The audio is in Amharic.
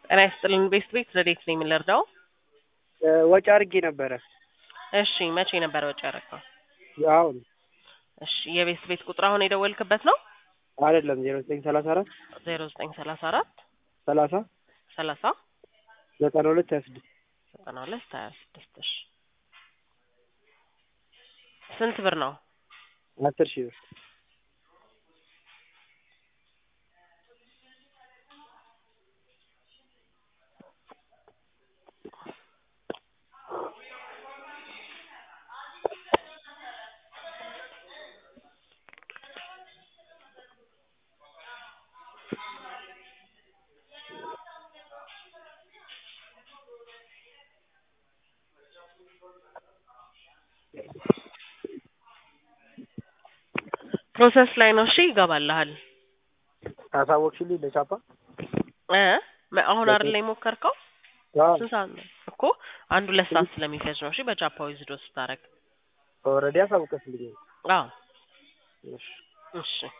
ጤና ይስጥልን ቤስት ቤት ረዴት ነኝ የምንረዳው? ወጪ አድርጌ ነበረ። እሺ መቼ ነበር ወጪ ያደረግነው? አሁን እሺ የቤስት ቤት ቁጥር አሁን የደወልክበት ነው? አይደለም ዜሮ ዘጠኝ ሰላሳ አራት ዜሮ ዘጠኝ ሰላሳ አራት ሰላሳ ሰላሳ ዘጠና ሁለት ሀያ ስድስት ዘጠና ሁለት ሀያ ስድስት እሺ ስንት ብር ነው? አስር ሺህ ብር ፕሮሰስ ላይ ነው። እሺ ይገባልሃል። አሳወቅሽልኝ ለቻፓ እ መ- አሁን አይደል ላይ ሞከርከው? አዎ ስንት ሰዓት ነው እኮ? አንድ ሁለት ሰዓት ስለሚፈጅ ነው። እሺ በጃፓዊ ዝዶ ስታረግ ኦልሬዲ አሳውቀሽልኝ አዎ እሺ እሺ